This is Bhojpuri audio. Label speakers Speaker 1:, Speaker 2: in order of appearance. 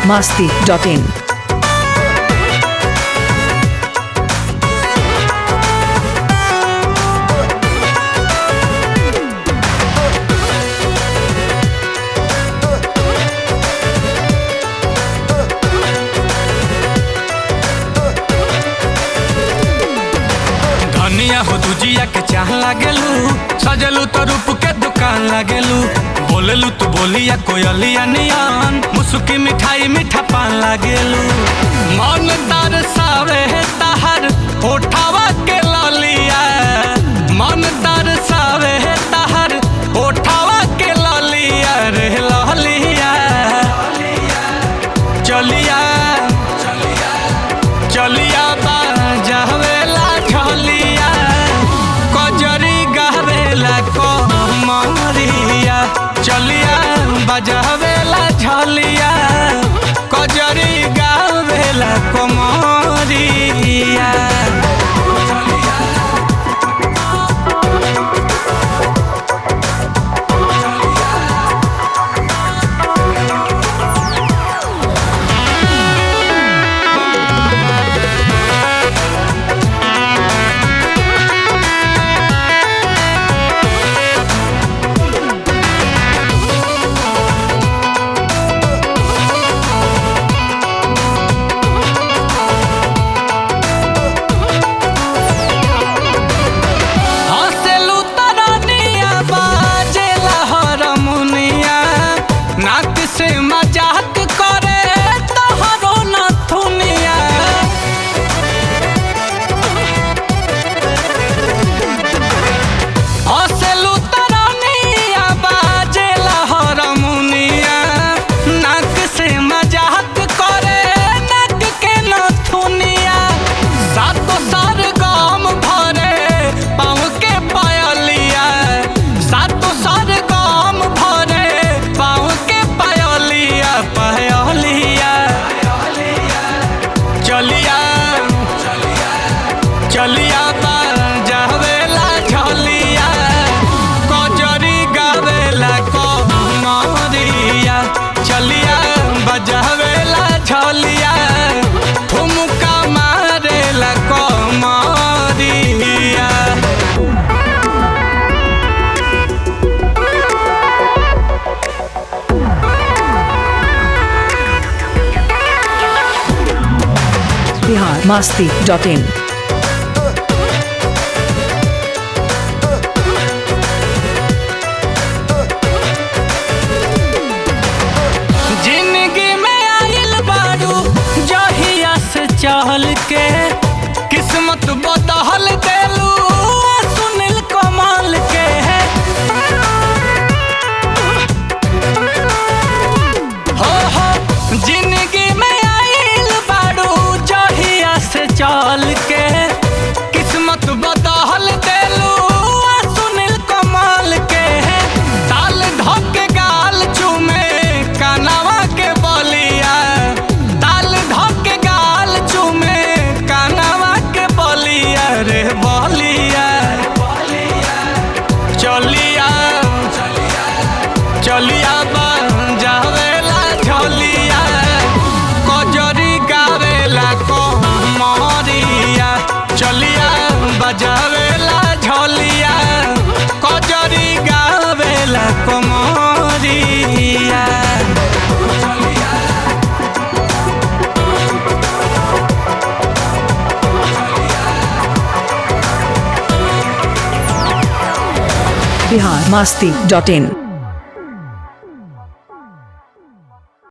Speaker 1: masti.in.
Speaker 2: धनिया हो दुजिया के चाह लागेलू सजलू तो रूप के दुकान लागेलू बोलेलू तू बोलिया कोयलिया नियान मुसुकी मिठाई मीठा पान लागेलू मन दरसावे तहर होठावा के ललिया मन दरसावे तहर होठावा के ललिया रे ललिया चलिया चलिया बाजावेला झलिया कजरी गावेला कमरिया चलिया बजावेला झलिया कजरी गावेला कमरिया हँसेलू तरनिया बाजेला हरमुनिया नाक से मजाक करे तोहरो नथुनिया हँसेलू तरनिया बाजेला हरमुनिया नाक से मजाक करे नाक के नथुनिया सातो सार गाम भरे पाँव के पायलिया सातो सार गाम भरे पाँव के पायलिया पायलिया चलिया चलिया जावेला झलिया कजरी गावेला कमरिया चलिया बजावेला झलिया ठुमका मारेला कमरिया
Speaker 1: Bihar masti.in.
Speaker 2: जिंदगी में आइल बारू जहिया से चहल के किस्मत बदहल देलू सुनील कमाल के हो हो जिंदगी में आइल बारू जहिया से चल के किस्मत बदहल देलू सुनील कमाल के ताल धके गाल चूमे कानावा के बलिया ताल धके गाल चूमे कानावा के बलिया रे बलिया चलिया चलिया जावेला झलिया कजरी गावेला कमरिया चलिया बजावेला झलिया कजरी गावेला कमरिया
Speaker 1: Bihar masti.in.